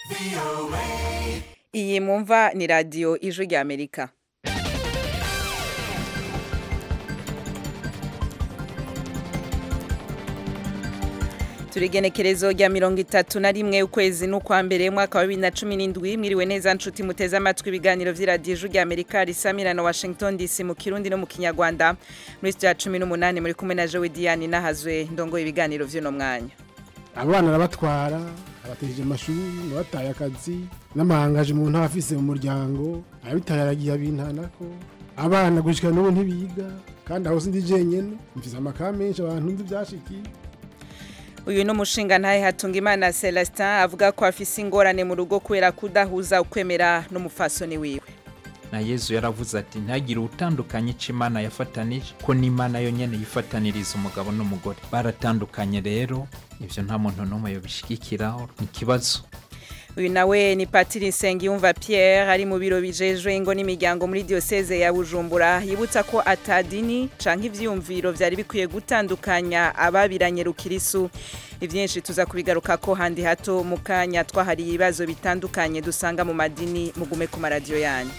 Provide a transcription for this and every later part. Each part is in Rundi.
iyi mwumva ni radiyo ijwi rya amerika turigenekerezo rya mirongo itatu na rimwe ukwezi n'ukwa mbere mwaka wa bibiri na cumi n'indwi mwiriwe neza nshuti muteze amatwi ibiganiro vy'iradiyo ijwi rya amerika risamirana washington dc mu kirundi no mu kinyarwanda muri studio ya cumi n'umunani muri kumwe na jowe diane nahazwe ndongoye ibiganiro vy'uno mwanya abana arabatwara abatesheje amashuri abataye akazi n'amahangaje umuntu aba afise mu muryango abitaye aragiye abintanako abana gushika n'ubu ntibiga kandi aho sindi jenyene mfise amakaye menshi abantu nzi vyashikiye uyu ni umushinga ntahe Hatungimana Celestin avuga ko afise ingorane mu rugo kubera kudahuza ukwemera n'umufasoni wiwe na yezu yaravuze ati ntagire utandukanye ico imana yafatanije ko n'imana yonyene yifataniriza umugabo n'umugore baratandukanye rero ivyo nta muntu n'umwe yobishigikiraho ni ikibazo uyu nawe ni patiri nsengiyumva pierre ari mu biro bijejwe ingo n'imiryango muri diyoseze ya bujumbura yibutsa ko atadini canke ivyiyumviro vyari bikwiye gutandukanya ababiranye rukirisu ivyinshi tuza kubigaruka ko handi hato mu kanya twahariye ibibazo bitandukanye dusanga mu madini mugume ku maradiyo yanyu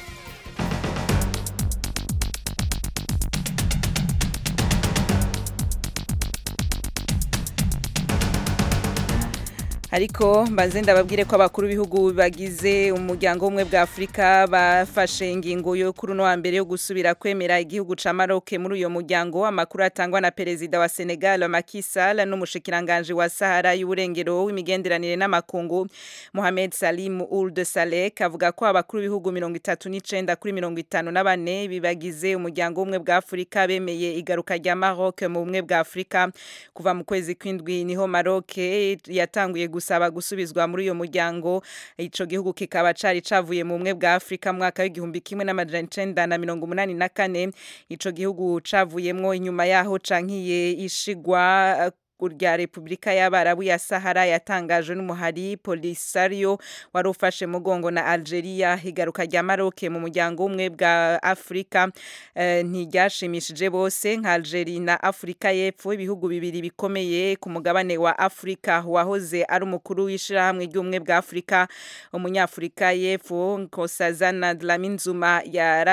ariko mbanze ndababwire ko abakuru b'ibihugu bagize umuryango w'ubumwe bwa afurika bafashe ingingo yo kuri uno wa mbere yo gusubira kwemera igihugu ca maroke muri uyo muryango amakuru atangwa na perezida wa senegal Macky Sall n'umushikiranganje wa sahara y'uburengero w'imigenderanire n'amakungu mohamed salim ould salek avuga ko abakuru b'ibihugu mirongo itatu n'icenda kuri mirongo itanu na bane bibagize umuryango w'ubumwe bwa afurika bemeye igaruka rya maroke mu bumwe bwa afurika kuva mu kwezi kw'indwi niho maroke yatanguye gusaba gusubizwa muri uyo muryango ico gihugu kikaba cari cavuye mu bumwe bwa Afrika mwaka w'igihumbi kimwe n'amajana icenda na mirongo umunani na kane ico gihugu cavuyemwo inyuma yaho cankiye ishigwa rya Republika y'Abarabu ya Sahara yatangajwe n'umuhari Polisario wari ufashe mugongo na Algeria higaruka rya Maroc mu muryango umwe bwa Afrika eh, ntiryashimishije bose nka Algeria na Afrika y'Epfo ibihugu bibiri bikomeye ku mugabane wa Afrika wahoze ari umukuru w'ishirahamwe ry'umwe bwa Afrika umunyafrika y'Epfo Nkosazana Dlamini Zuma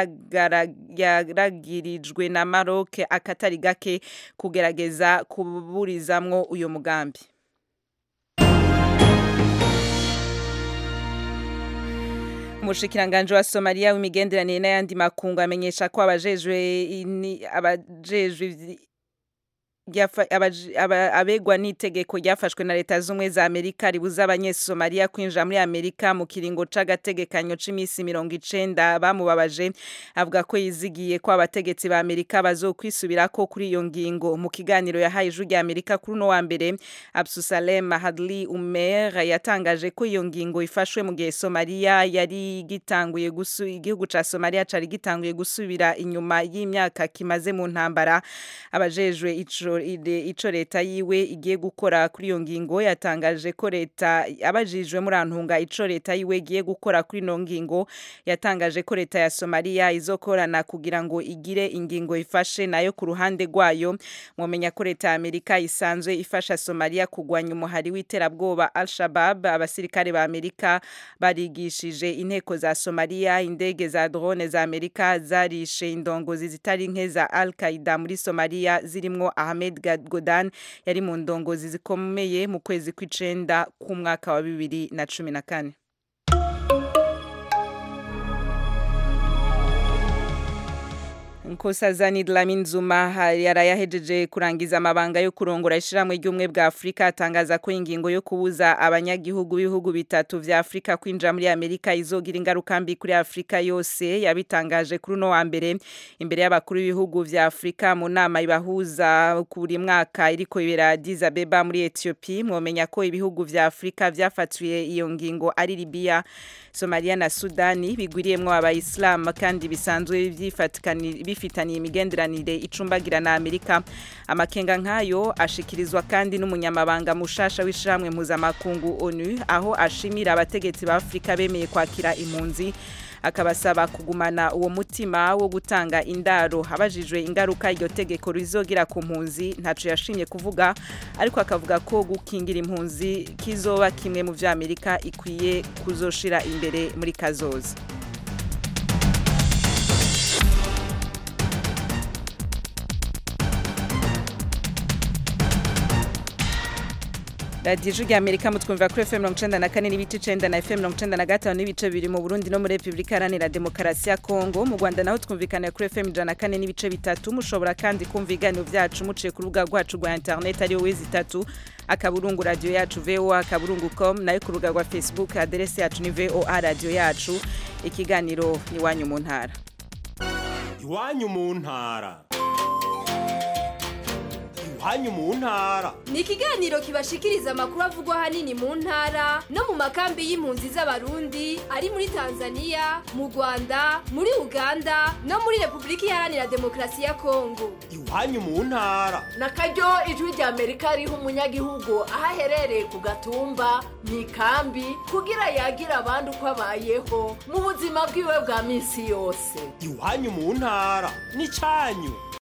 yaragirijwe na Maroc akatari gake kugerageza kuburiza mwo uyo mugambi umushikiranganje wa Somalia w'imigenderanire n'ayandi makungu amenyesha ko abajejwe abajejwe abegwa n'itegeko ryafashwe na leta z'ubumwe za amerika ribuza abanyesomaliya kwinjira muri amerika mu kiringo c'agategekanyo c'imisi mirongo icenda bamubabaje avuga ko yizigiye ko abategetsi ba amerika bazokwisubirako kuri iyo ngingo mu kiganiro yahaye ijwi rya amerika kuri uno wa mbere absusalem hadli umer yatangaje ko iyo ngingo ifashwe mu gihe somaliya yari gitanguye igihugu ca somaliya cari gitanguye gusubira inyuma y'imyaka kimaze mu ntambara abajejwe ico ico leta yiwe igiye gukora kuri iyo ngingo yatangaje ko leta abajijwe muri antunga ico leta yiwe igiye gukora kuri ino ngingo yatangaje ko leta ya Somalia izokorana kugira ngo igire ingingo ifashe nayo ku ruhande rwayo mwomenya ko leta ya Amerika isanzwe ifasha Somalia kugwanya umuhari w'iterabwoba Al-Shabaab abasirikare ba Amerika barigishije inteko za Somalia indege za drone za Amerika zarishe indongozi zitari nke za Al-Qaeda muri Somalia zirimwo Ahmed Ahmed Godan yari mu ndongozi zikomeye mu kwezi kw'icenda k'umwaka wa bibiri na cumi na kane Nkosazana Dlamini Zuma yarayahejeje kurangiza amabanga yo kurongora ishiramwe ry'umwe bwa Afrika atangaza ko ingingo yo kubuza abanyagihugu b'ibihugu bitatu vya Afrika kwinjira muri Amerika izogira ingaruka mbi kuri Afrika yose yabitangaje kuri no wa mbere imbere y'abakuru b'ibihugu vya Afrika mu nama ibahuza kuri mwaka iriko ibera Addis Abeba muri Ethiopia mwomenya ko ibihugu vya Afrika vyafatuye iyo ngingo ari Libya Somalia na Sudani bigwiriyemwo abayislam kandi bisanzwe vyifatikani bifitaniye imigenderanire icumbagira na Amerika amakenga nkayo ashikirizwa kandi n'umunyamabanga mushasha w'ishiramwe mpuzamakungu ONU aho ashimira abategetsi ba Afrika bemeye kwakira impunzi akabasaba kugumana uwo mutima wo gutanga indaro abajijwe ingaruka iryo tegeko rizogira ku mpunzi ntaco yashimye kuvuga ariko akavuga ko gukingira impunzi kizoba kimwe mu vya Amerika ikwiye kuzoshira imbere muri kazoza radiyo ijwi rya amerika mutwumvira kuri fm mirongo icenda na kane n'ibice icenda na fm mirongo icenda na gatanu n'ibice bibiri mu burundi no muri repubulika iharanira demokarasi ya kongo mu rwanda naho twumvikanira kuri fm ijana na kane n'ibice bitatu mushobora kandi kumva ibiganiro vyacu muciye ku rubuga rwacu rwa interineti ariyo wezi itatu akaburungu radiyo yacu voa akaburungu com nayo ku rubuga rwa facebook aderesi yacu ni voa radiyo yacu ikiganiro ni iwanyu mu ntara iwanyu mu ntara iwanyu mu ntara ni ikiganiro kibashikiriza amakuru avugwa ahanini mu ntara no mu makambi y'impunzi z'abarundi ari muri tanzania mu rwanda muri uganda no muri repubulika iharanira demokarasi ya kongo iwanyu mu ntara na karyo ijwi rya amerika riha umunyagihugu aho aherereye ku gatumba mu ikambi kugira yagira abandi uko abayeho mu buzima bwiwe bwa minsi yose iwanyu mu ntara ni cyanyu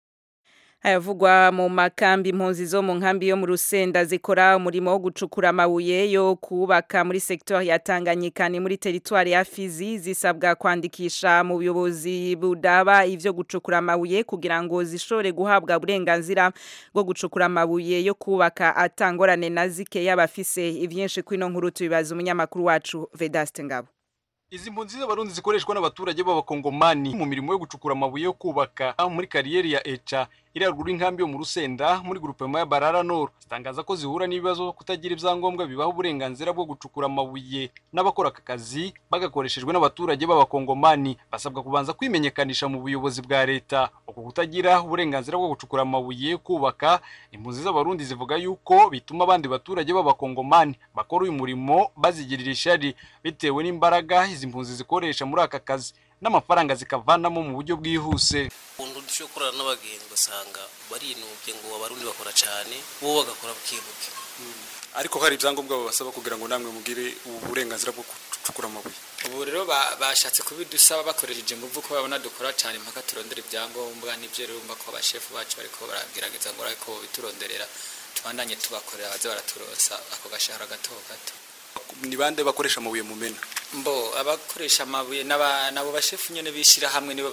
hayavugwa mu makambi impunzi zo mu nkambi yo mu rusenda zikora umurimo wo gucukura amabuye yo kubaka muri secteur ya Tanganyika ni muri territoire ya Fizi zisabwa kwandikisha mu buyobozi budaba ivyo gucukura amabuye kugira ngo zishore guhabwa uburenganzira bwo gucukura amabuye yo kubaka atangorane na zike y'abafise ivyinshi kwino nkuru tubibaza umunyamakuru wacu Vedaste Ngabo Izi mpunzi z'abarundi zikoreshwa n'abaturage b'abakongomani mu mirimo yo gucukura amabuye yo kubaka muri kariyeri ya Echa iri haruguru y'inkambi yo mu Rusenda muri groupement ya Barara Nord zitangaza ko zihura n'ibibazo kutagira ibyangombwa bibaho uburenganzira bwo gucukura amabuye n'abakora aka kazi bagakoreshejwe n'abaturage b'abakongomani basabwa kubanza kwimenyekanisha mu buyobozi bwa leta uko kutagira uburenganzira bwo gucukura amabuye yo kubaka impunzi z'abarundi zivuga yuko bituma abandi baturage b'abakongomani bakora uyu murimo bazigirira ishari bitewe n'imbaraga izi mpunzi zikoresha muri aka kazi n'amafaranga zikavanamo mu buryo bwihuse ukuntu dushobora gukorana n'abagenzi ugasanga barinubye ngo abarundi bakora cyane bo bagakora bukebuke ariko hari ibyangombwa babasaba kugira ngo namwe mugire ubu burenganzira bwo gucukura amabuye ubu rero bashatse kubidusaba bakoresheje ingufu ko babona dukora cyane mpaka turondera ibyangombwa nibyo rero umva ko abashefu bacu bariko baragerageza ngo ariko bituronderera tubandanye tubakorera baze baraturosa ako gashahara gato gato ni bande bakoresha amabuye mu mena mbo abakoresha amabuye nabo bashefu nyene bishira hamwe nibo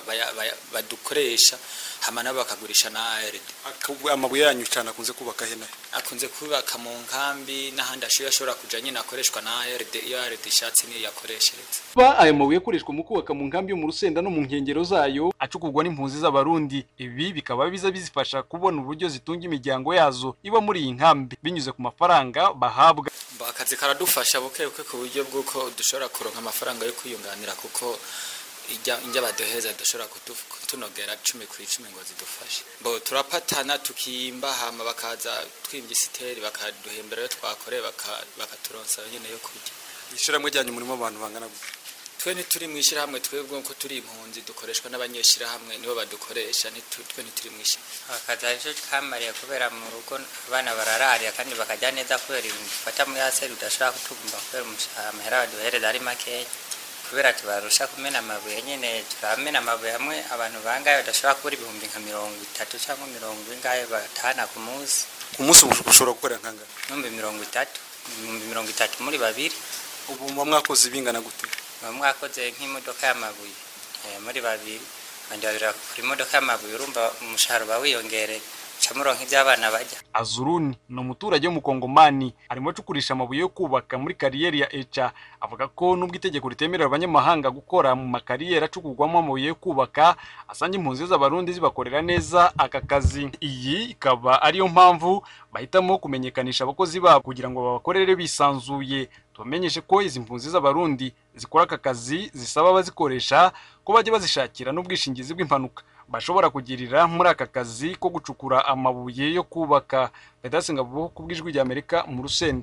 badukoresha hama nabo bakagurisha na ARD amabuye yanyu cyane akunze kubaka hena akunze kubaka mu nkambi n'ahandi ashoboye ashobora kuja nyine akoreshwa na ARD iyo ARD ishatse niyo yakoreshereza ba aya mabuye akoreshwa mu kubaka mu nkambi yo mu Rusenda no mu nkengero zayo acukurwa n'impunzi z'abarundi ibi bikaba biza bizifasha kubona uburyo zitunga imiryango yazo iba muri iyi nkambi binyuze ku mafaranga bahabwa akazi karadufasha buke buke ku buryo bw'uko dushobora kuronka amafaranga yo kwiyunganira kuko ijya baduheza dushobora kutunogera cumi ku icumi ngo zidufashe bo turapatana tukimba hama bakaza twimbye isiteri bakaduhembera iyo twakoreye bakaturonsa nyine yo kurya ishyirahamwe ryanyu murimo abantu bangana gute twe ntituri mu ishyirahamwe twebwe ko turi impunzi dukoreshwa n'abanyeshyirahamwe nibo badukoresha twe ntituri mu ishyirahamwe akazi aricyo kamariye kubera mu rugo abana barararira kandi bakajya neza kubera ibintu dufata muri aseri udashobora kutugomba kubera amahera baduhereza ari makeya kubera tubarusha kumena amabuye nyine turamena amabuye hamwe abantu bangahe badashobora kubura ibihumbi nka mirongo itatu cyangwa mirongo ingahe batahana ku munsi ku munsi ushobora gukorera nkangana ibihumbi mirongo itatu ibihumbi mirongo itatu muri babiri ubu muba mwakoze bingana gute muba mwakoze nk'imodoka y'amabuye muri babiri abandi babiri bakora imodoka y'amabuye urumva umushahara uba wiyongereye camuronka iby'abana bajya azuruni ni umuturage w'umukongomani arimo acukurisha amabuye yo kubaka muri kariyeri ya eca avuga ko nubwo itegeko ritemerera abanyamahanga gukora mu makariyeri acukurwamo amabuye yo kubaka asanga impunzi z'abarundi zibakorera neza aka kazi iyi ikaba ariyo mpamvu bahitamo kumenyekanisha abakozi babo kugira ngo babakorere bisanzuye tubamenyeshe ko izi mpunzi z'abarundi zikora aka kazi zisaba abazikoresha ko bajya bazishakira n'ubwishingizi bw'impanuka bashobora kugirira muri aka kazi ko gucukura amabuye yo kubaka Vedaste Ngabo ku bw'ijwi rya Amerika mu Rusenda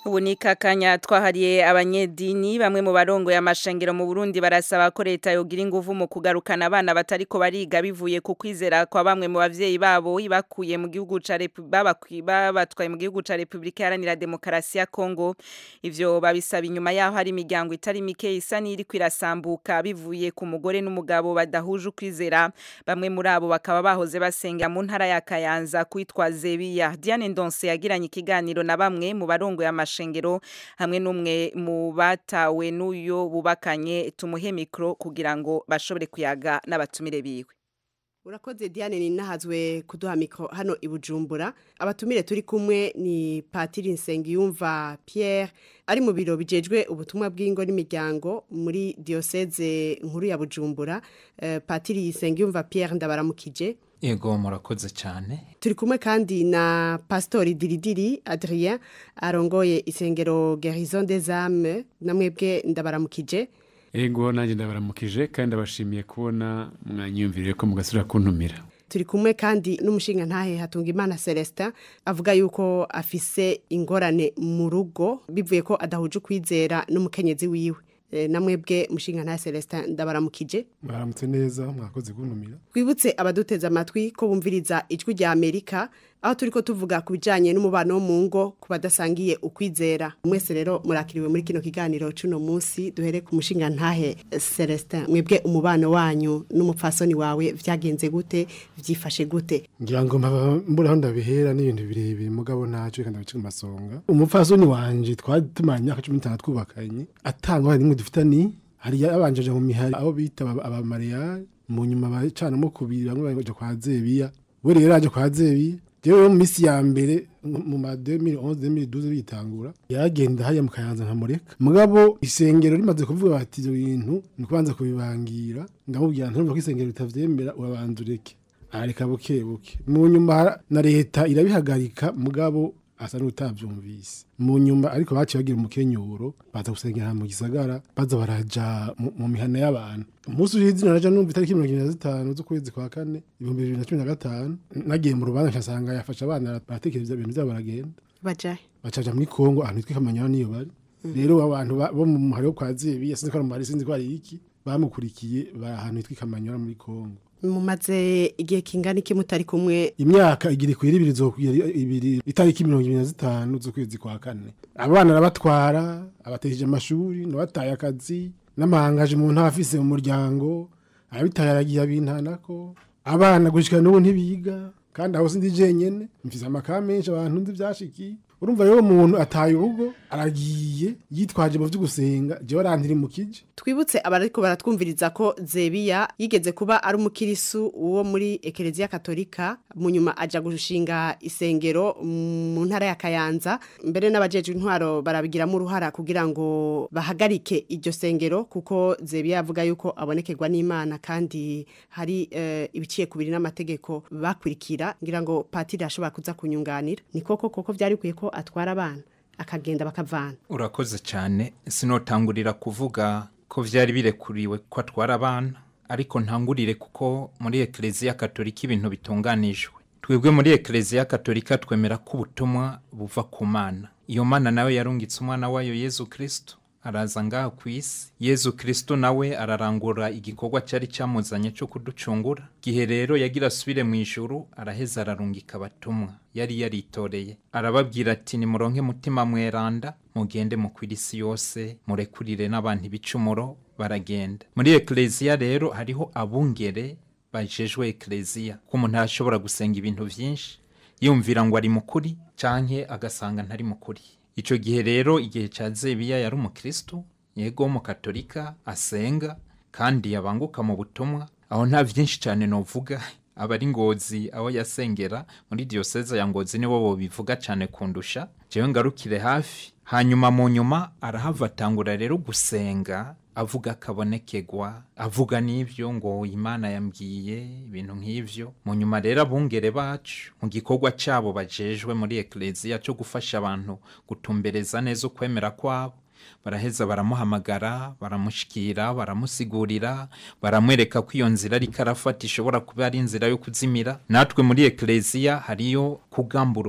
ubu ni kakanya twahariye abanyedini bamwe mu barongo y'amashengero mu Burundi barasaba ko leta yogira ingufu mu kugarukana abana batariko bariga bivuye ku kwizera kwa bamwe mu bavyeyi babo ibakuye mu gihugu ca babatwaye mu gihugu ca Republika Iharanira Demokarasi ya Kongo ivyo babisaba inyuma yaho hari imiryango itari mike isa n'iri kwirasambuka bivuye ku mugore n'umugabo badahuje ukwizera bamwe muri abo bakaba bahoze basenga mu ntara ya Kayanza kwitwa Zebiya Diane Ndonse yagiranye ikiganiro na bamwe mu barongo y'amashengero hamwe n'umwe mu batawe n'uyo bubakanye tumuhe mikro kugira ngo bashobore kuyaga n'abatumire biwe urakoze diane ni nahazwe kuduha mikoro hano i bujumbura abatumire turi kumwe ni patiri nsengiyumva Pierre ari mu biro bijejwe ubutumwa bw'ingo n'imiryango muri diyoseze nkuru ya bujumbura patiri nsengiyumva Pierre ndabaramukije Ego murakoze cyane turi kumwe kandi na pasitori diridiri adrien arongoye isengero gerison des âmes namwebwe ndabaramukije ego nanjye ndabaramukije kandi ndabashimiye kubona mwanyiyumviriye ko mugasubira kuntumira turi kumwe kandi n'umushinga ntahe hatunga imana celestin avuga yuko afise ingorane mu rugo bivuye ko adahuje ukwizera n'umukenyezi wiwe namwebwe mushinga ntahe celestin ndabaramukije mwaramutse neza mwakoze kuntumira twibutse abaduteze amatwi ko bumviriza ijwi rya amerika aho turi ko tuvuga ku bijyanye n'umubano wo mu ngo ku badasangiye ukwizera mwese rero murakiriwe muri kino kiganiro cy'uno munsi duhere ku mushinga ntahe celestin mwebwe umubano wanyu n'umupfasoni wawe byagenze gute byifashe gute ngira ngo mbura aho ndabihera n'ibintu birebire mugabo ntacyo reka ndabice amasonga umupfasoni wanje twari tumara imyaka cumi n'itanu twubakanye atangwa rimwe dufitani hari yabanjeje mu mihari aho bita abamariyari mu nyuma bacanamo kubiri bamwe baje kwa zebiya we rero yaje kwa zebiya jewe mu misi ya mbere mu ma 2011 2012 bitangura yaragenda haya mu kayanza nkamureka mugabo isengero rimaze kuvuga bati ibyo bintu ni kubanza kubibangira ndamubwira ntumva ko isengero ritavyemera urabanza ureke arareka buke buke mu nyuma na leta irabihagarika mugabo asa n'utavyumvise mu nyuma ariko baciye bagira umukenyuro baza gusengera mu gisagara baza baraja mu mihana y'abantu umunsi urizi naraja numva itariki mirongo ibiri na zitanu z'ukwezi kwa kane ibihumbi bibiri na cumi na gatanu nagiye mu rubanza nkasanga yafashe abana baratekereza ibintu byabo baragenda bajahe bacaja muri kongo ahantu hitwa kamanyana niyo bari rero abantu bo mu muhari wo kwa zebiya sinzi ko ari umuhari sinzi ko ari iki bamukurikiye bari ahantu hitwa kamanyana muri kongo mumaze igihe kingana iki mutari kumwe imyaka igiri kwira ibiri zokwira ibiri itariki mirongo ibiri na zitanu z'ukwezi kwa kane abana arabatwara abatejeje amashuri nabataye akazi n'amahangaje umuntu aba afise mu muryango arabitaye aragiye abintanako abana gushika n'ubu ntibiga kandi aho sindi jenyene mfise amakaye menshi abantu nzi vyashikiye urumva rero umuntu ataye urugo aragiye yitwaje mu vyo gusenga jewe arantiri mu kije twibutse abariko baratwumviriza ko zebiya yigeze kuba ari umukirisu uwo muri ekereziya katolika mu nyuma aja gushinga isengero mu ntara ya kayanza mbere n'abajejwe intwaro barabigiramo uruhara kugira ngo bahagarike iryo sengero kuko zebiya avuga yuko abonekerwa n'imana kandi hari uh, ibiciye kubiri n'amategeko bakurikira ngira ngo patiri ashobora kuza kunyunganira ni koko koko byari bikwiye ko atwara abana akagenda bakavana urakoze cyane sinotangurira kuvuga ko byari birekuriwe ko atwara abana ariko ntangurire kuko muri ekereziya katolika ibintu bitunganijwe twebwe muri ekereziya katolika twemera ko ubutumwa buva ku mana iyo mana nawe yarungitse umwana wayo yezu kirisito araza ngaha ku isi yezu kirisito nawe ararangura igikorwa cyari cyamuzanye cyo kuducungura gihe rero yagira asubire mu ijuru araheza ararungika abatumwa yari yaritoreye arababwira ati nimuronke mutima mweranda mugende mukwira isi yose murekurire n'abantu ibicumuro baragenda muri ekereziya rero hariho abungere bajejwe ekereziya ko umuntu arashobora gusenga ibintu byinshi yumvira ngo ari mukuri canke agasanga ntari mukuri icyo gihe rero igihe cya zebiya yari umukristo yego w'umukatolika asenga kandi yabanguka mu butumwa aho nta byinshi cyane novuga abari ngozi aho yasengera muri diyoseze ya ngozi nibo bobivuga cyane kundusha jewe ngarukire hafi hanyuma mu nyuma arahava atangura rero gusenga avuga akabonekegwa avuga n'ibyo ngo imana yambwiye ibintu nk'ibyo mu nyuma rero abungere bacu mu gikorwa cyabo bajejwe muri ekereziya cyo gufasha abantu gutumbereza neza ukwemera kwabo baraheza baramuhamagara baramushikira baramusigurira baramwereka ko iyo nzira ariko arafata ishobora kuba ari inzira yo kuzimira natwe muri ekereziya hariyo kugamburuka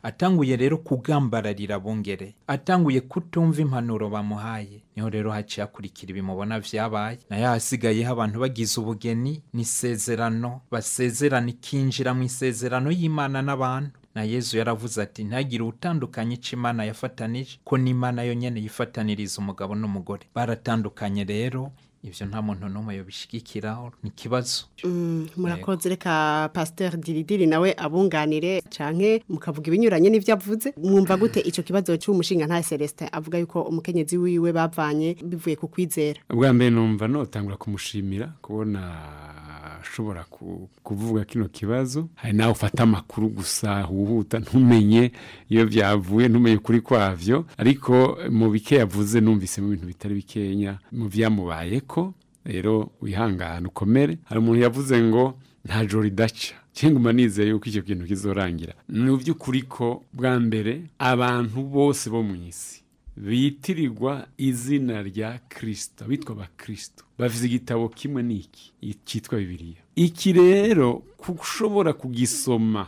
atanguye rero kugambararira bongere atanguye kutumva impanuro bamuhaye niho rero haciye hakurikira ibimubona vyabaye nayo hasigayeho abantu bagize ubugeni n'isezerano basezerana ikinjira mu isezerano y'imana n'abantu na yezu yaravuze ati ntagire utandukanye ico imana yafatanije ko n'imana yo nyene yifataniriza umugabo n'umugore baratandukanye rero ivyo nta muntu n'umwe yobishigikiraho ni ikibazo Mm, murakoze reka pasteur diridiri nawe abunganire canke mukavuga ibinyuranye n'ivyo avuze mwumva gute ico kibazo c'umushinga nta Celestin avuga yuko umukenyezi wiwe bavanye bivuye ku kwizera ubwa mbere numva notangura kumushimira kubona ashobora ku- kuvuga kino kibazo hari nawe ufata amakuru gusa huhuta ntumenye iyo byavuye ntumenye ukuri kwavyo ariko mu bike yavuze numvisemo ibintu bitari bikenya mu byamubayeko rero wihangane ukomere hari umuntu yavuze ngo nta joro ridaca cyangwa nizeye yuko icyo kintu kizorangira ni by'ukuri ko bwa mbere abantu bose bo mu isi bitirirwa izina rya kirisito bitwa abakirisito bafite igitabo kimwe n'iki cyitwa bibiliya iki rero ushobora kugisoma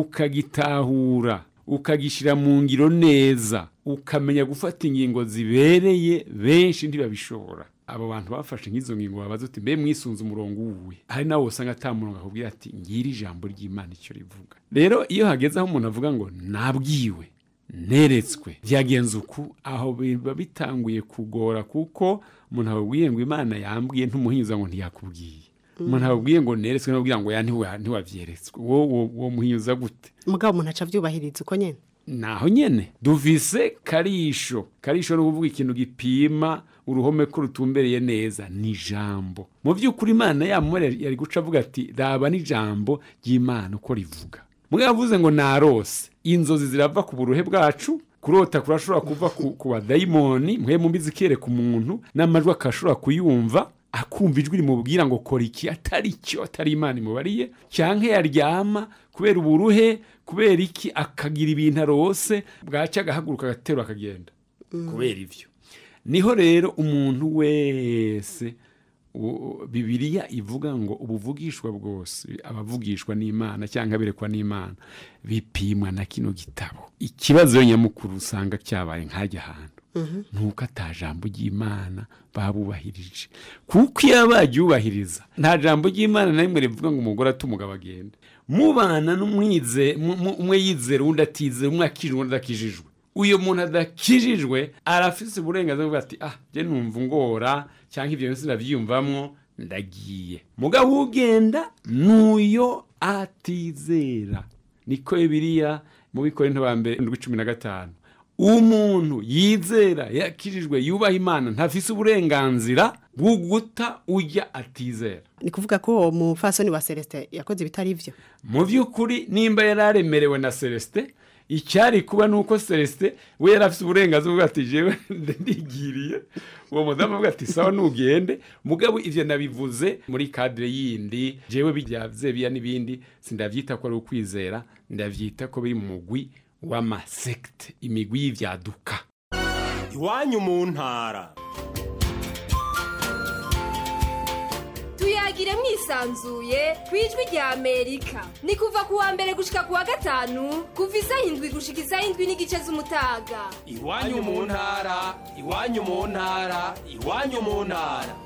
ukagitahura ukagishyira mu ngiro neza ukamenya gufata ingingo zibereye benshi ntibabishobora abo bantu bafashe nk'izo ngingo babaza uti mbe mwisunze umurongo uwuwe hari nawe usanga atamurongo akubwira ati ngira ijambo ry'imana icyo rivuga rero iyo hageze aho umuntu avuga ngo nabwiwe neretswe byagenze uku aho biba bitanguye kugora kuko umuntu ababwiye ngo imana yambwiye ntumuhinyuza ngo ntiyakubwiye umuntu ababwiye ngo neretswe n'ababwira ngo ya ntiwa- ntiwabyeretswe wowe uwo muhinyuza gute mugabo umuntu aca avyubahiriza uko nyene naho nyene duvise karisho karisho ni ukuvuga ikintu gipima uruhome ko rutumbereye neza ni ijambo mu by'ukuri imana yamure yari guca avuga ati raba n'ijambo ry'imana uko rivuga mugabo avuze ngo narose inzozi zirava ku buruhe bwacu kurota kurashobora kuva ku, ku badayimoni mwe mumbi zikereka umuntu n'amajwi akashobora kuyumva akumva ijwi rimubwira ngo kora iki atari cyo atari imana imubariye cyangwa yaryama kubera uburuhe kubera iki akagira ibintu arose bwacya agahaguruka agaterura akagenda kubera ibyo niho rero umuntu wese u- bibiliya ivuga ngo ubuvugishwa bwose abavugishwa n'imana cyangwa aberekwa n'imana bipimwa na kino gitabo ikibazo nyamukuru usanga cyabaye nk'ajya ahantu nuko ata jambo ry'imana babubahirije kuko iyo baryubahiriza nta jambo ry'imana na rimwe rivuga ngo umugore ate umugabo agende mubana n'umwize mu- mu- umwe yizera undi atizera umwe akijijwe undi adakijijwe uyu muntu adakijijwe arafise uburenganzira bwo ati ah je numva ngora cyangwa ibyo byose ndabyiyumvamwo ndagiye mugabo ugenda n'uyo atizera niko bibiliya mu bikorinto ba mbere ndwi cumi na gatanu umuntu yizera yakijijwe yubaha imana ntafise uburenganzira bwo guta ujya atizera ni kuvuga ko uwo mufasoni wa Celestin yakoze ibitari ivyo mu by'ukuri nimba yari aremerewe na celestin icyari kuba ni uko celestin we yari afite uburenganzira bwo ati jewe ndigiriye uwo mudamu avuga ati sawa nugende mugabo ivyo nabivuze muri kadire yindi jewe bijya vyebiya n'ibindi sindavyita ko ari ukwizera ndavyita ko biri mu mugwi w'amasekte imigwi y'ivyaduka iwanyu mu ntara tuyagire mwisanzuye ku ijwi rya amerika ni kuva ku wa mbere gushika ku wa gatanu kuva isaha indwi gushika isaha indwi n'igice z'umutaga iwanyu mu ntara iwanyu mu ntara iwanyu mu ntara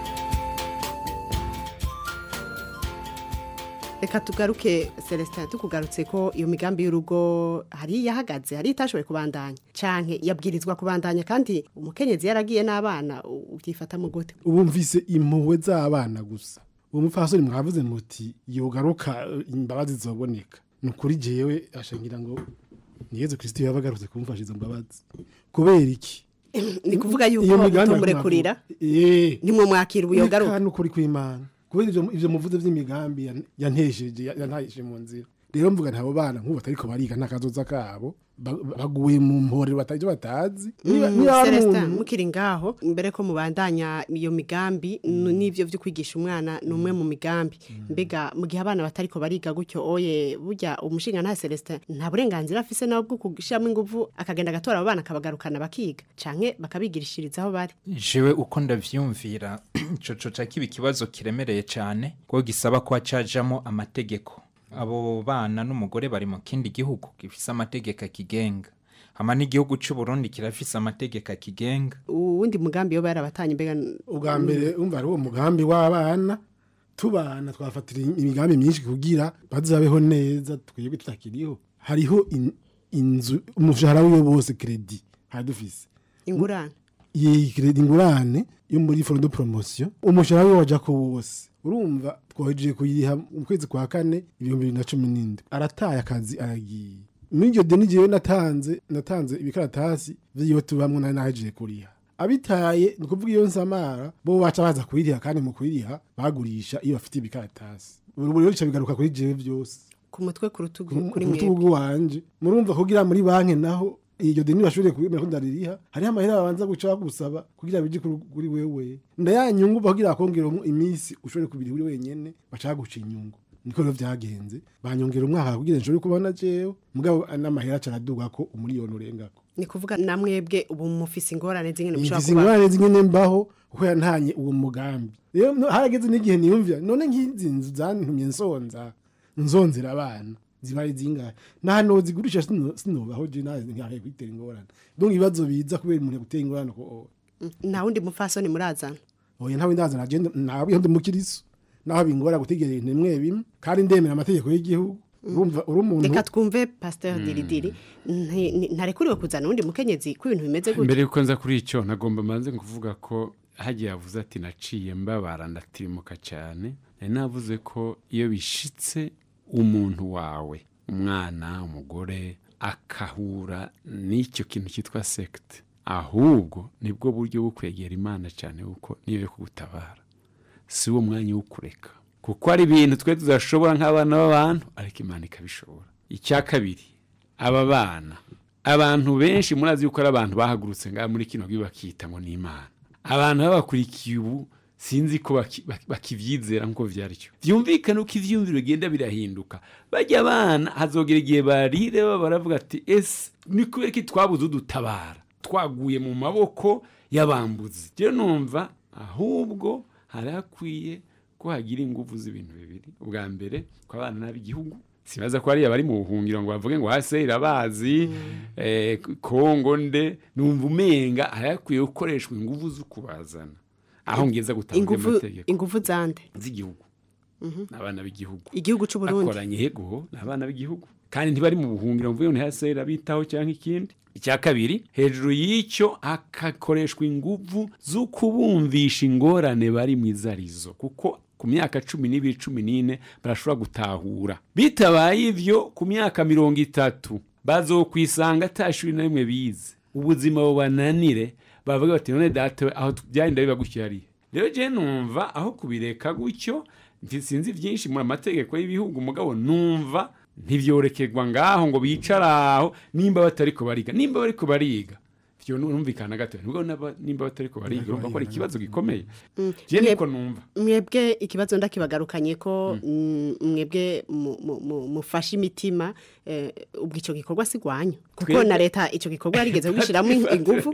reka tugaruke Celestin tukugarutse ko iyo migambi y'urugo hari yahagaze hari itashoboye kubandanya canke yabwirizwa kubandanya kandi umukenyezi yaragiye n'abana u- ubyifatamo gute ubu mvise impuhwe z'abana gusa uwo mupfasoni mwavuze muti yogaruka eh, imbabazi zoboneka ni ukuri jewe ashangira ngo ni yezu kirisito yaba agarutse kumufasha izo mbabazi kubera iki ni kuvuga Iyo yuko migambi mutumurekurira Eh. nimwe mwakira ubuyogaruka Reka n'ukuri kw'imana kubera ivyo ivyo muvuze vy'imigambi yan- yantesheje ya- yantahije mu nzira rero mvuga nti abo bana nk'ubu batariko bariga n'akazoza kabo ba- baguye mu mporero batazi ivyo batazi Niba- Mm, niba ari Celestin umuntu- mukiri ngaho mbere ko mubandanya iyo migambi n- n'ivyo vyo kwigisha umwana ni umwe mu migambi mbega mu gihe abana batariko bariga gutyo oye burya umushinga nta Celestin nta burenganzira afise nawe bwo kushiramo inguvu akagenda agatora abo bana akabagarukana bakiga canke bakabigirishiriza aho bari jewe uko ndavyumvira ico coca kiba ikibazo kiremereye cane kuko gisaba ko hacajamo amategeko abo bana n'umugore bari mu kindi gihugu gifise amategeko akigenga hama n'igihugu c'u Burundi kirafise amategeko akigenga uwundi mugambi yo barabatanye mbega ubwa mbere umva ari uwo mugambi w'abana tubana twafatira imigambi myinshi kugira bazabeho neza twebwe tutakiriho hariho in- inzu umushahara wiwe bose kredi hari dufise ingurane iyi kredi ingurane yo muri fondo de promotion umushahara wiwe waja ko wose urumva twahejeje kuyiha mu kwezi kwa kane ibihumbi bibiri na cumi n'indwi arataye akazi aragiye muri iryo deni jewe natanze natanze ibikaratasi vy'iyo tubamwo nari nahejeje kuriha abitaye ni ukuvuga iyo nsamara bo baca baza kuyiriha kandi mu kuyiriha bagurisha iyo bafite ibikaratasi buri rero bica bigaruka kuri jewe vyose ku mutwe ku rutugu ku kuri rutugu mwebwe wanje murumva kugira muri banki naho iryo deni bashobore kubimera ko ndaririha hariho amahera babanza guca bagusaba kugira bije kuri kuri wewe ndayanyungu kugira bakongera iminsi ushobore kubiri uri wenyene baca baguca inyungu niko rero vyagenze banyongera umwaka kugira nshobore kubona jewe mugabo n'amahera aca araduga ko umuriyoni urengako ni kuvuga na mwebwe ubu mufise ingorane zingene mushobora mfise kuba ingorane zingene mbaho kuko yantanye uwo mugambi rero no- harageze n'igihe niyumvira none nk'izi nzu zantumye nsonza nzonzera abana ziba ari zingahe nta nozigurisha sino- sinobaho je nawe nkahe kwitera ingorane donc ibibazo biza kubera umuntu gutera ingorane ko nta wundi mupfasoni murazana oya ntawe ndazana agenda nawe ndi mukiriso naho bingora gutegera ibintu bimwe bimwe kandi ndemera amategeko y'igihugu urumva uri umuntu reka twumve pasteur diridiri nti- ni- ntarekuriwe kuzana uwundi mukenyezi ko ibintu bimeze mbere gutya yuko nza kuri icyo nagomba manze kuvuga ko hagiye yavuze ati naciye mbabara ndatirimuka cyane nari navuze ko iyo bishitse umuntu wawe umwana umugore akahura n'icyo kintu cyitwa sekite ahubwo nibwo buryo bwo kwegera imana cyane kuko niyo yo kugutabara si wo mwanya wo kureka kuko ari ibintu twe tudashobora nk'abana b'abantu ariko imana ikabishobora icya kabiri aba bana abantu benshi murazi yuko ari abantu bahagurutse ngaha muri kino gihugu bakita ngo ni imana abantu babakurikiye ubu sinzi ko baki- baki- bakivyizera nk'uko vyaryo vyumvikane uko ivyumviro bigenda birahinduka bajya abana hazogera igihe barire baba baravuga ati ese ni kubera ko twabuze udutabara twaguye mu maboko y'abambuzi rero numva ahubwo hari hakwiye ko hagira ingufu z'ibintu bibiri ubwa mbere ko abana n'ab'igihugu sibaza ko hariya bari mu buhungiro ngo bavuge ngo hase irabazi eh, kongo nde numva umenga hari hakwiye gukoreshwa ingufu zo kubazana aho ngeza gutanga ingufu amategeko ingufu zande z'igihugu Mhm. n'abana b'igihugu igihugu c'u Burundi bakoranye yego ni abana b'igihugu kandi ntibari mu buhungiro mvuye ngo hase irabitaho cyangwa ikindi icya kabiri hejuru y'icyo hakakoreshwa ingufu zo kubumvisha ingorane bari mu izarizo kuko ku myaka cumi n'ibiri cumi n'ine barashobora gutahura bitabaye ibyo ku myaka mirongo itatu bazokwisanga ata shuri na rimwe bize ubuzima bubananire bavuga bati none data we aho byagenda biba gutyo hariya rero je numva aho kubireka gutyo mfi- sinzi byinshi mu mategeko y'ibihugu mugabo numva ntibyorekerwa ngaho ngo bicara aho nimba batariko bariga nimba bariko bariga vyo numvikana gato nubwo naba- nimba batariko bariga urumva ko ari ikibazo gikomeye Mm. je Mwe- niko numva mwebwe ikibazo ndakibagarukanye ko mm, mwebwe mu- mu- mu- mufashe imitima eh, ubwo icyo gikorwa si rwanyu kuko Twebwe- na leta icyo gikorwa yarigeze gushyiramo ingufu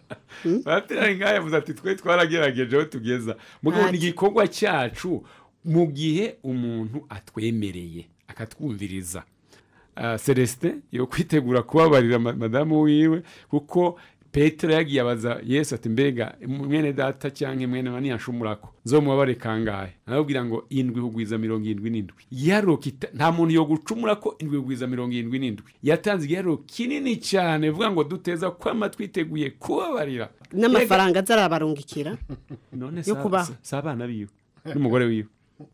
batera ngaho yavuze ati twe twaragerageje aho tugeza mugabo ni Ati. igikorwa cyacu mu gihe umuntu atwemereye akatwumviriza Ah, celestin yo kwitegura kubabarira ma- madamu wiwe kuko petero yagiye abaza yesu ati mbega mwene data cyangwa mwene wa niyashumurako nzomubabare kangahe arababwira ngo indwi hugwiza mirongo irindwi n'indwi igiharuro kita- nta muntu yo gucumura ko indwi hugwiza mirongo irindwi n'indwi yatanze igiharuro kinini cyane vuga ngo duteza kwama twiteguye kubabarira n'amafaranga azarabarungikira none yo sa- kubaho. sa- si abana biwe n'umugore wiwe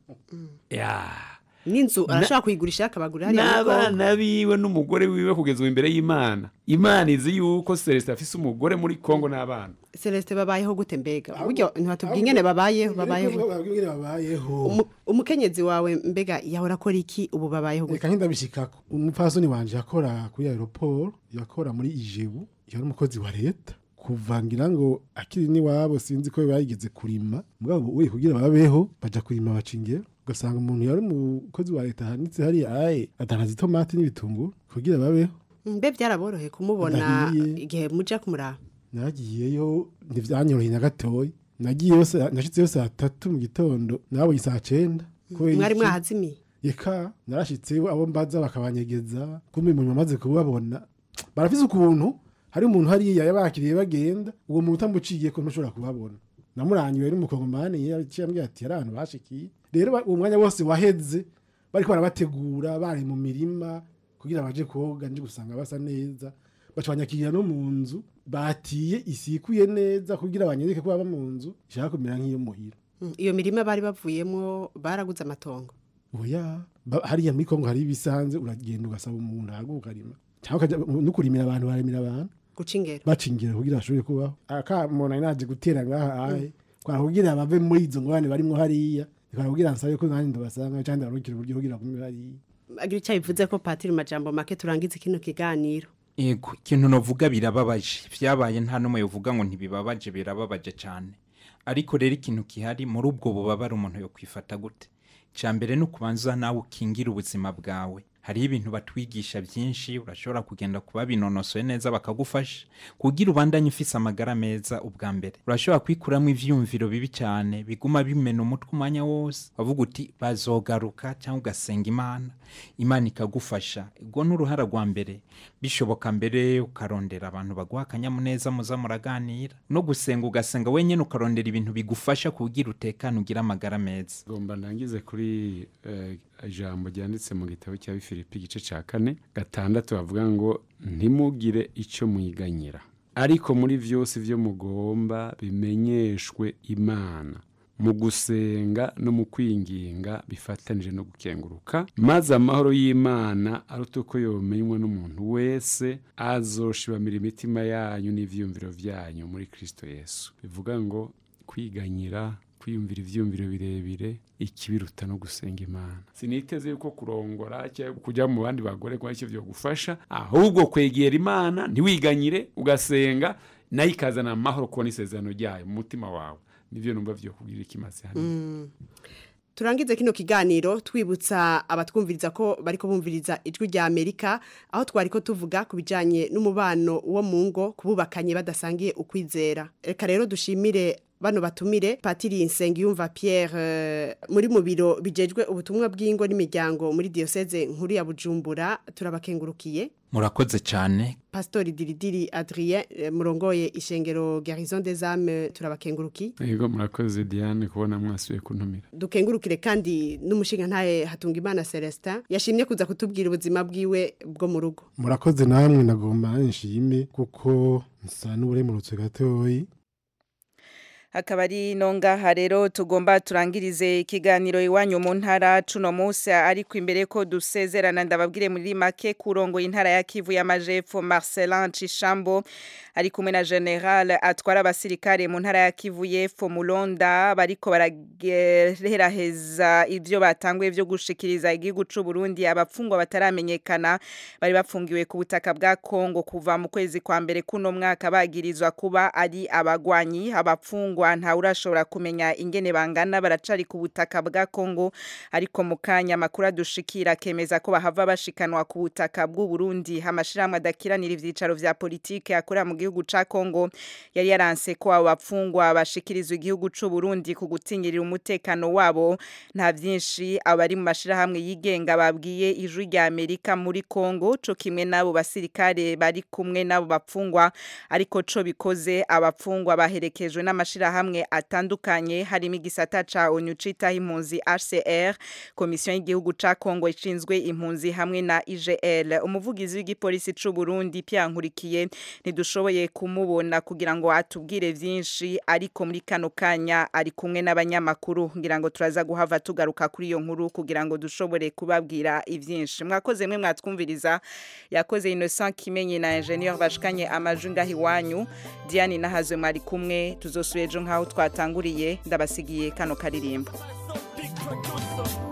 ya n'inzu Na- arashobora kuyigurisha akabagurira hariya muri Congo. n'abana biwe n'umugore wiwe kugeza ubu imbere y'imana imana izi yuko celestin afise umugore muri kongo n'abana celestin babayeho gute mbega buryo ntibatubwiye ingene babayeho babayeho babwire babayeho Umu- umukenyezi wawe mbega yahora akora iki ubu babayeho gute reka nk'indabishikako umupfasoni wanje yakora kuri aeroport yakora muri ijebu yari umukozi wa leta kuvangira ngo akiri n'iwabo sinzi ko bayigeze kurima mugabo we kugira babeho baja kurima bacingero ugasanga umuntu yari umukozi wa leta ahanitse hariya aye adandaza itomati n'ibitunguru kugira babeho mbe byaraboroheye kumubona Ndahiye. igihe muja kumuraba nagiyeyo ntivyanyoroheye na gatoya nagiyeyo saa- nashitseyo saa tatu mu gitondo nabonye saa cenda kubera mwari iki? mwahazimiye eka narashitse abo mbaza bakabanyegeza kumbe mu nyuma maze kubabona barafise ukuntu hari umuntu hariya yabakiriye bagenda uwo muntu utamuciye ko ntushobora kubabona namurangiwe n'umukongomani yaciye ambwira ati hari ahantu bashikiye rero ba- uwo mwanya wose waheze bariko barabategura bari mu mirima kugira baje koga nje gusanga basa neza baca banyakirira no mu nzu batiye isikuye neza kugira banyereke ko baba mu nzu ishaka kumera nk'iyo muhira Mm, iyo mirima bari bavuyemo baraguze amatongo oya ba- hariya muri kongo hari ibisanze uragenda ugasaba umuntu ahaguka ukarima cyangwa ukajya no kurimira abantu baremera abantu guca ingero bacingira kugira bashobore kubaho akamuntu ari naje gutera ngaha ahe kwara kugira bave muri izo ngorane barimo hariya kwara kugira nsabe ko nanjye ndabasanga cyangwa ndarukira uburyo kugira kumwe hariya agira icyo bivuze ko patiri majambo make turangize kino kiganiro Ego, ikintu novuga birababaje. Vyabaye nta numwe yovuga ngo ntibibabaje birababaje cyane. Ariko rero ikintu kihari muri ubwo bubabare umuntu yo kwifata gute? Ca mbere ni ukubanza nawe ukingira ubuzima bwawe. Hariho ibintu batwigisha byinshi, urashobora kugenda kuba binonosoye neza bakagufasha. Kugira ubandanye ufise amagara meza ubwa mbere. Urashobora kwikuramwo ivyumviro bibi cyane, biguma bimena umutwe umwanya wose. Wavuga uti bazogaruka cyangwa ugasenga Imana. Imana ikagufasha. Ubwo ni uruhara rwa mbere. Bishoboka mbere ukarondera abantu baguha akanyamuneza muza muraganira. No gusenga ugasenga wenyine ukarondera ibintu bigufasha kugira utekane ugire amagara meza. ngomba ndangize kuri eh, ijambo ryanditse mu gitabo cya bifilipi igice cya kane gatandatu bavuga ngo ntimugire icyo mwiganyira ariko muri byose ibyo mugomba bimenyeshwe imana mu gusenga no mu kwinginga bifatanije no gukenguruka maze amahoro y'imana aruta uko yomenywa n'umuntu wese azoshibamira imitima yanyu n'ivyumviro vyanyu muri kristo yesu bivuga ngo kwiganyira kwiyumvira ivyumviro birebire ikibiruta no gusenga imana siniteze yuko kurongora cyangwa kujya mu bandi bagore kwa icyo vyogufasha ahubwo kwegera imana ntiwiganyire ugasenga nayo ikazana amahoro kubona isezerano ryayo mu mutima wawe nivyo numva vyo kugira ikimaze hano Mm. turangize kino kiganiro twibutsa abatwumviriza ko bariko bumviriza ijwi rya Amerika aho twariko tuvuga ku bijanye n'umubano wo mu ngo kububakanye badasangiye ukwizera reka rero dushimire bano batumire patiri Nsengiyumva Pierre eh, muri mu biro bijejwe ubutumwa bw'ingo n'imiryango muri diocese nkuru ya Bujumbura turabakengurukiye Murakoze cyane. Pastori Diridiri Adrien eh, murongoye ishengero Garison des Âmes turabakengurukiye yego murakoze diane kubona mwasubiye kuntumira dukengurukire kandi n'umushinga ntaye hatunga imana Celestin yashimye kuza kutubwira ubuzima bwiwe bwo mu rugo murakoze namwe nagomba nshime kuko nsa n'uburemurutse gatoyi akaba ari no ngaha rero tugomba turangirize ikiganiro iwanyu mu ntara cuno munsi ariko imbere ko dusezerana ndababwire muri make kurongo intara ya Kivu y'amajepfo Marcelin Cishambo ari kumwe na General atwara abasirikare mu ntara ya Kivu y'epfo Mulonda bariko barageraheza ivyo batanguye vyo gushikiriza igihugu c'u Burundi abapfungwa bataramenyekana bari bafungiwe ku butaka bwa Kongo kuva mu kwezi kwa mbere kuno mwaka bagirizwa kuba ari abagwanyi abapfungwa nta urashobora kumenya ingene bangana baracari ku butaka bwa Kongo ariko mu kanya makuru adushikira kemeza ko bahava bashikanwa ku butaka bw'u Burundi amashirahamwe adakiranira ivyicaro vya politike akorera mu gihugu ca Kongo yari yaranse ko abo bapfungwa bashikirizwa igihugu c'u Burundi ku gutinyirira umutekano wabo nta vyinshi abari mu mashirahamwe yigenga babwiye ijwi rya Amerika muri Kongo co kimwe nabo basirikare bari kumwe nabo bapfungwa ariko co bikoze abapfungwa baherekejwe n'amashirahamwe atandukanye harimo igisata ca ONU citaho impunzi HCR komisiyo y'igihugu ca Kongo ishinzwe impunzi hamwe na IGL umuvugizi w'igipolisi c'u Burundi Pierre Nkurikiye ntidushoboye kumubona kugira ngo atubwire vyinshi ariko muri kano kanya ari kumwe n'abanyamakuru kugira ngo turaza guhava tugaruka kuri iyo nkuru kugira ngo dushobore kubabwira ivyinshi mwakoze mwe mwatwumviriza yakoze Innocent Kimenyi na Ingenieur bashikanye amajwi ngaho iwanyu Diane nahazwe mwari kumwe tuzosubira ejo nkaho twatanguriye ndabasigiye kano karirimbo Big producer.